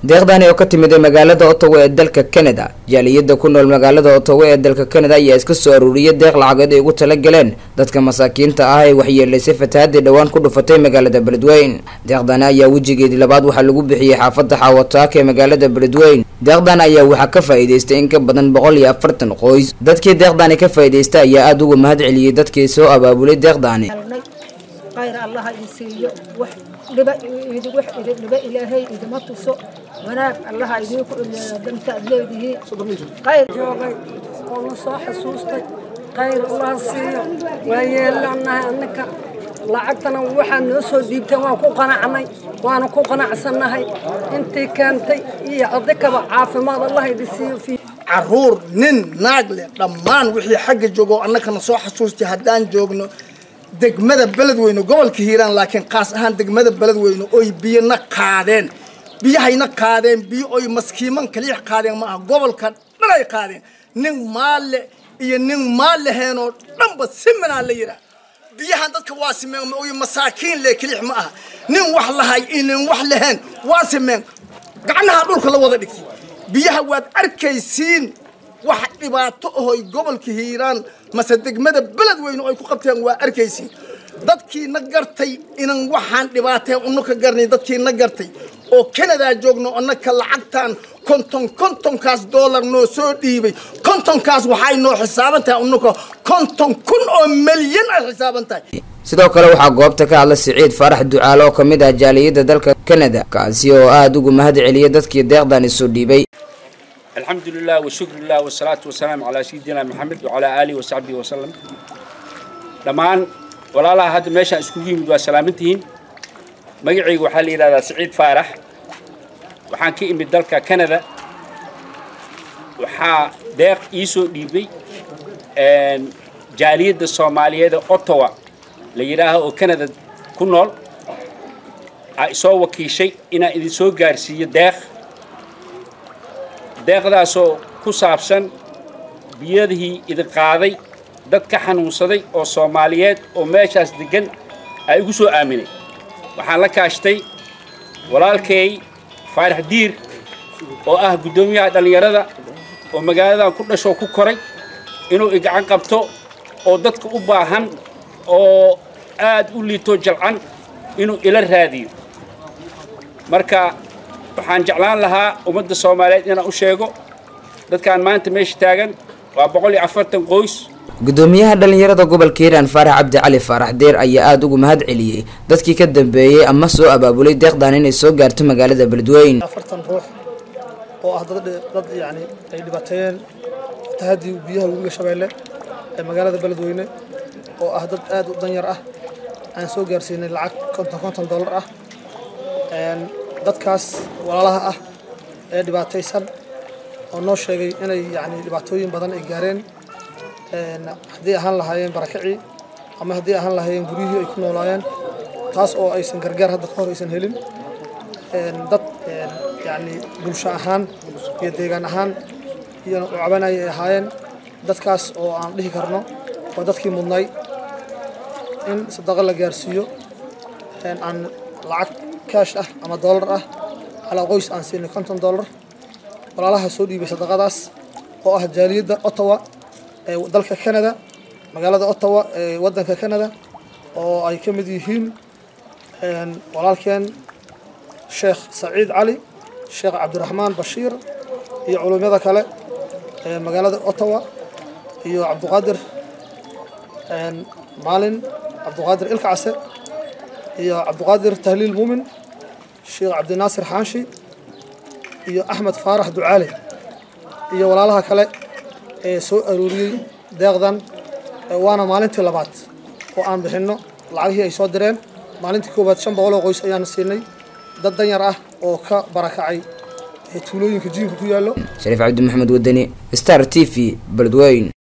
deeqdani oo ka timid magaalada ottawa ee dalka canada jaaliyada ku nool magaalada ottawa ee dalka canada ayaa iska soo aruuriyay deeq lacageed ay ugu tala galeen dadka masaakiinta ah ee waxyeelaysay fatahaadii dhowaan ku dhufatay magaalada beledweyn deeqdani ayaa wejigeedii labaad waxaa lagu bixiyey xaafada xaawataaka ee magaalada beledweyn deeqdan ayaa waxaa ka faa-iideystay in ka badan boqol iyo afartan qoys dadkii deeqdani ka faa-iideysta ayaa aada uga mahad celiyey dadkii soo abaabulay deeqdani khayr allaha idin siiyo wax dhiba idi wax idin dhiba ilaahay idima tuso wanaag allaha idinku ileeyo danta aad leedihiin khayr joogay oo na soo xasuustay khayr allaha siiyo waa yeelanahay annaka lacagtana waxaa noo soo dhiibteen waan ku qanacnay waana ku qanacsannahay intii keentay iyo adikaba caafimaad allah idin siiyo fi caruur nin naag leh dhammaan wixii xagga joogo annakana soo xasuustay haddaan joogno degmada beledweyne gobolka hiiraan laakiin qaas ahaan degmada beledweyne oy biyona qaadeen biyahayna qaadeen biyo oy maskiiman kaliix qaadeen maaha gobolka dhanay qaadeen nin maalle iyo nin maalleheenoo dhanba siminaa la yidhaah biyahan dadka waa simeen oy masaakiin le kaliix ma aha nin wax lahay iyo nin wax laheen waa simeen gacnaha dhulka la wada dhigtay biyaha waad arkaysiin wax dhibaato ahoy gobolka hiiraan mase degmada beledweyne ay ku qabteen waa arkaysiin dadkii na gartay inan waxaan dhibaateen uno ka garnay dadkii na gartay oo kanadaa joogno annaka lacagtaan konton kontonkaas doolar noo soo dhiibay kontonkaas waxay noo xisaaban tahay unuka konton kun oo milyan ay xisaaban tahay sidoo kale waxaa goobta ka hadla siciid faarax ducaale oo kamid ah jaaliyada dalka canada kaasi oo aada ugu mahad celiyay dadkii deeqdani soo dhiibay الحمد لله والشكر لله والصلاة والسلام على سيدنا محمد وعلى آله وصحبه وسلم دمان ولا لا هذا ماشى اسكوجي مدوا سلامتين مجيء وحال إلى سعيد فارح وحان كي من دلك كندا وحا ديق إيسو ديبي ان جالية الصومالية دا أوتوا ليراها او كندا كنول سو وكيشي إنا إذا سو غارسية ديق deeqdaasoo ku saabsan biyadihii idin qaaday dad ka xanuunsaday oo soomaaliyeed oo meeshaas deggan ay igu soo aaminay waxaan la kaashtay walaalkay faarax diir oo ah guddoomiyaha dhallinyarada oo magaaladan ku dhashoo ku koray inuu igacan qabto oo dadka u baahan oo aad u liito jalcan inuu ila raadiyo marka waxaan jeclaan lahaa ummadda soomaaliyeed inaan u sheego dadkaan maanta meesha taagan waa boqol iyo afartan qoys gudoomiyaha dhallinyarada gobolka hiiraan faarax cabdi cali faarax deer ayaa aada ugu mahad celiyey dadkii ka dambeeyey ama soo abaabulay deeqdan inay soo gaarto magaalada beledweyn afartan ruux oo ah dad dad yacni ay dhibaateeyeen fatahaddii biyaha webiga shabeelle ee magaalada beledweyne oo ah dad aad u danyar ah aan soo gaarsiinay lacag konton konton dollar ah dadkaas walaalaha ah ee dhibaataysan oo noo sheegay inay yani dhibaatooyin badan ay gaareen haddii ahaan lahaayeen barakacii ama haddii ahaan lahaayeen guryihii ay ku noolaayeen taas oo aysan gargaar hadda ka hor aysan helin dad yani bulsho ahaan iyo deegaan ahaan iyo cabanaya ay ahaayeen dadkaas oo aan dhihi karno waa dadkii mudnay in sadaqo la gaarsiiyo aan lacag kaash ah ama doolar ah calaa qoys aan siinay konton doolar walaalaha soo dhiibay sadaqadaas oo ah jaaliyadda ottawa ee dalka canada magaalada ottawa ee waddanka canada oo ay ka mid yihiin walaalkeen sheekh saciid cali sheekh cabdiraxmaan bashiir iyo culummada kale ee magaalada ottawa iyo cabduqaadir maalin cabduqaadir ilkacase iyo cabduqaadir tahliil muumin sheekh cabdinaasir xaanshi iyo axmed faarax ducaale iyo walaalaha kale ee soo arooriyey deeqdan waana maalintii labaad oo aan bixinno lacagihii ay soo direen maalintii koowaad shan boqol oo qoys ayaan siinay dad danyar ah oo ka barakacay tuulooyinka jiinka ku yaallo shariif cabdi maxamed wadani star t v beledweyn